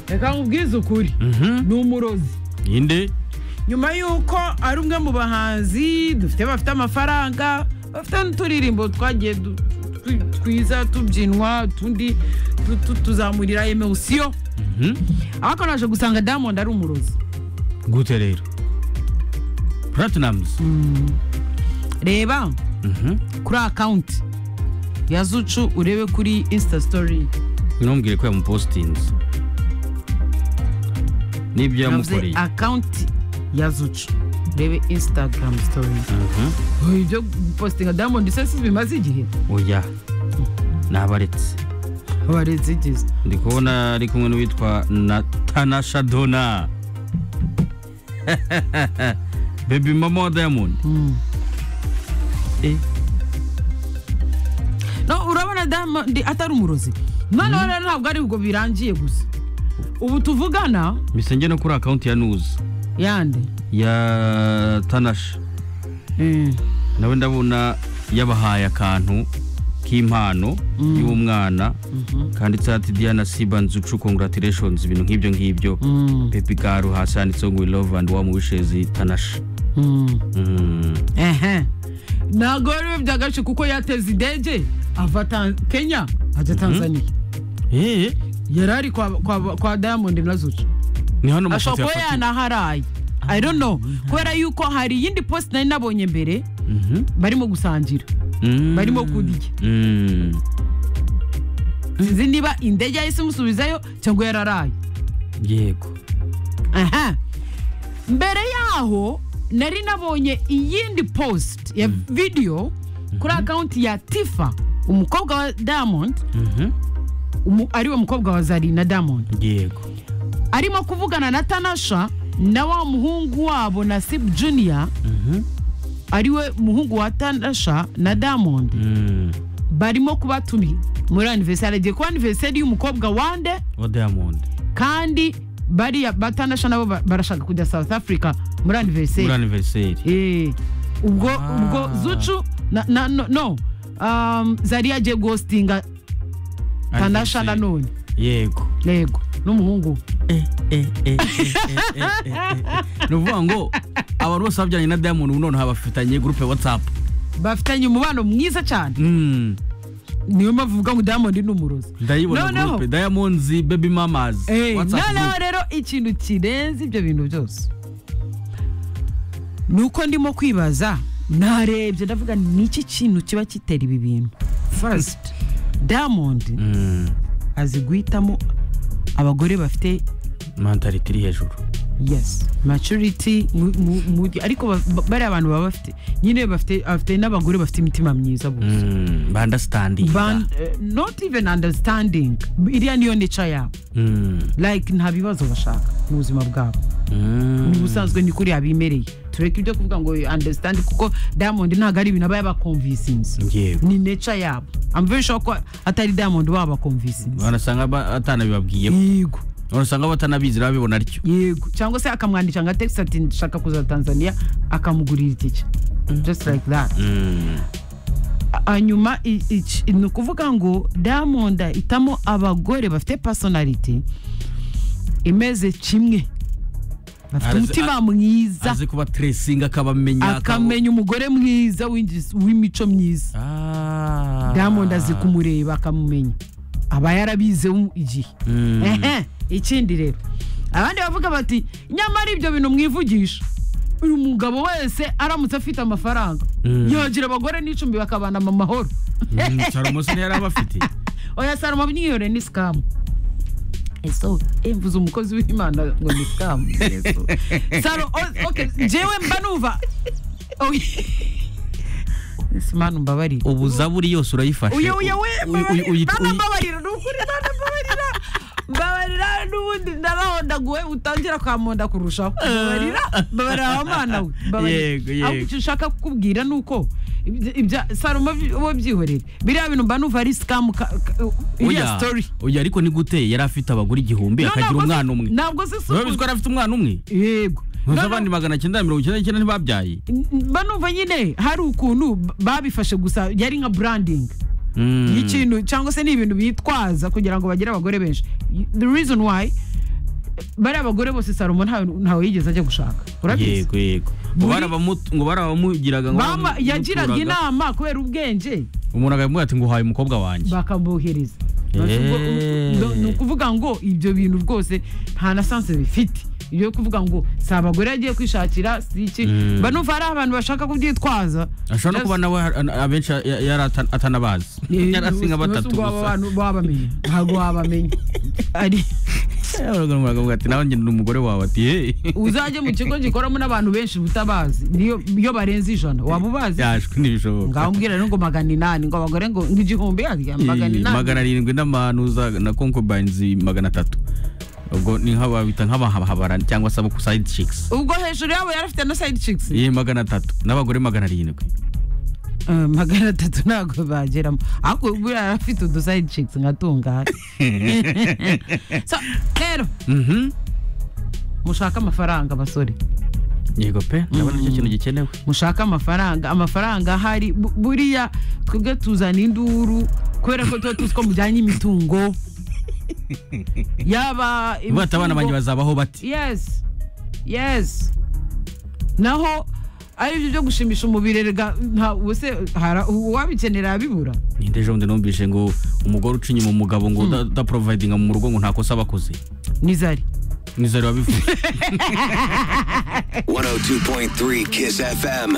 reka nkubwize ukuri ni umurozi inde nyuma y'uko ari umwe mu bahanzi dufite bafite amafaranga bafite n'uturirimbo twagiye du- twi- twiza tubyinwa utundi tu- tu- tuzamurira emosiyo ariko naje gusanga diamond ari umurozi gute rero platinamuzi reba kuri akawunti ya zucu urebe kuri insta story ntumbwire ko yamupositinze n'ibyo yavuze yamukoreye akawunti ya zucu urebe instagram story Oya, ibyo gupositinga diamond se si bimaze igihe oya nabaretse abarezi igeze ndi kubona ari kumwe n'uwitwa natanasha dona bebi mama wa diamond Eh, no urabona diamond atari umurozi noneho rero ntabwo ari ubwo birangiye gusa ubu tuvugana mise njye no kuri akawunti ya nuzi yande ya tanasha Eh, nawe ndabona yabahaye akantu k'impano y'umwana kanditseho ati diana siba nzucu congratulations ibintu nk'ibyo ngibyo pepi garu hasi handitseho ngo we love and warm wishes tanasha Mm. ehe ntabwo rero byagace kuko yateze indege ava Tan- kenya ajya tanzania Eh, yari ari kwa- kwa- kwa diamond na zucu ni ashobora hano umushatsi kuba yafatiye yanaharaye i don't know kubera yuko hari iyindi post nari nabonye mbere Mhm. barimo gusangira Mm. barimo kurya Mm. sinzi niba indege yahise imusubizayo cyangwa yararaye yego aha mbere yaho nari nabonye iyindi post ya video kuri akawunti ya tifa umukobwa wa diamond Mhm. umu- ariwe mukobwa wa zari na diamond yego arimo kuvugana na tanasha na wa muhungu wabo na sib junior Mhm. ariwe muhungu wa tanasha na diamond Mm. barimo kubatumiye muri aniversari agiye kuba aniversari y'umukobwa wande wa diamond kandi bariya batanasha nabo ba- barashaka kujya south africa muri aniversari muri aniveriseri Eh, ubwo Ah. ubwo zucu na, na, no, no. Um, zari yagiye gositinga tanasha nanone yego yego n'umuhungu we. ni ukuvuga ngo abantu bose babyaranye na diamond ubu noneho bafitanye gurupe watsapu bafitanye umubano mwiza cyane niyo mpamvu uvuga ngo diamond ni umurozi ndayibona Noneho- gurupe diamonds baby mamas Eh, WhatsApp noneho group. rero ikintu kirenze ibyo bintu byose ni uko ndimo kwibaza narebye ndavuga ni iki kintu kiba kitera ibi bintu first diamond Mm, azi guhitamo abagore bafite mentality iri hejuru yes maturity mu- mu- mu- ariko ba- ba- bariya abantu baba bafite nyine bafite bafite n'abagore bafite imitima myiza gusa Mm, bandastandinga Ban- eh, not even understanding iriya niyo nature yabo Mm, like nta bibazo bashaka mu buzima bwabo mm, ni ubusanzwe ni kuri yabimereye tureke ibyo kuvuga ngo understand kuko diamond ntabwo ari ibintu aba yabakomvisinze yego ni nature yabo I'm very sure ko atari diamond wabakomvisinze banasanga ba- atanabibabwiye yego urasanga batanabizi babibona atyo yego cyangwa se akamwandikira nka text ati ndashaka kuza tanzania akamugurira itike just like that Mm, hanyuma i- iki- ni ukuvuga ngo diamond ahitamo abagore bafite personality imeze kimwe bafite Arazi- umutima mwiza azi kuba tresinga akabamenya akamenya umugore mwiza winjiz- w'imico myiza diamond azi kumureba akamumenya aba yarabize igihe Mm. ehe ikindi rero abandi bavuga bati nyamara ibyo bintu mwivugisha uyu mugabo wese aramutse afite amafaranga Mm. yagira abagore n'icumbi bakabana mu mahoro salomo se yari abafite oya salomo niyore ni sikamu eso mvuze umukozi w'imana ngo ni sikamu Yesu. salo o- okay, jewe mba numva Oya. Yesu, mana umbabarire ubu zaburi yose urayifashe uyu uyu we Uy- uy- uy- uy- mbabarira Mana, mbabarira ni ukuri Mana, mbabarira mbabarira n'ubundi ndarahondaguwe utangira kwamonda kurushaho mbabarira mbabarira aho mana we Yego, mbabarira yego. ahubwo icyo nshaka kukubwira ni uko ibya- ibya salomo uba byihorera biriya bintu mba numva ari sikamu ka- ka- iriya Oya, sitori oya ariko ni gute yari afite abagore igihumbi akagira ntabwo umwana si- umwe ntabwo si Wowe uzi ko isuku yari afite umwana umwe yego Ntuzi Noneho- abandi magana cyenda na mirongo icyenda n'icyenda ntibabyaye mba numva nyine hari ukuntu b- babifashe gusa yari nka branding Mm. y'ikintu cyangwa se ni ibintu bitwaza kugira ngo bagire abagore benshi the reason why bariya abagore bose salomo ntawe ntawe yigeze ajya gushaka urabizi yego yego ngo Muri- barabamu- ngo barabamugiraga ngo Bama- baramukuraga. yagiraga inama kubera ubwenge umuntu akamubwira ati ngo uhaye umukobwa wanjye bakamwohereza Eee. ni ukuvuga ngo ibyo bintu rwose nta na sanse bifite ibyo kuvuga ngo si abagore yagiye kwishakira si iki Mm. mba numva hari abantu bashaka kubyitwaza ashobora no kuba nawe har- abenshi ya- yari ata- atanabazi yari asi nka batatu gusa abantu babamenya ntabwo wabamenya ari baravuga ati nawe ngenda umugore wawe ati "Hey." uzajye mu kigo gikoramo n'abantu benshi utabazi niyo iyo barenze ijana waba ubazi yashwe ntibishoboka ngaho mbwira rero ngo magana inani ngo abagore ngo ngo igihumbi yarya magana Iyi, inani magana arindwi n'amanuza na concubines magana atatu ubwo ni nka babita nk'abahabara cyangwa se abo ku side chicks ubwo hejuru yabo yari afite na side chicks iyi magana atatu n'abagore magana arindwi Eh, magana atatu ntabwo bageramo ariko ubu yari afite udu side chicks nkatungana so rero Mhm. mushake amafaranga basore yego pe ndabona icyo kintu gikenewe mushake amafaranga amafaranga ahari bu- buriya twebwe tuzana induru kubera ko tuba tuzi ko mujyanye imitungo yaba bata abana imitungo- banjye bazabaho bati yes yes naho ari ibyo byo gushimisha umubiri rega nta ubuse hara- uwabikenera yabibura ninde ejo bundi numvise ngo umugore uca inyuma umugabo ngo uda- udaprovidinga mu rugo ngo nta kosa aba akoze nizari nizere wabivuze 102.3 Kiss FM.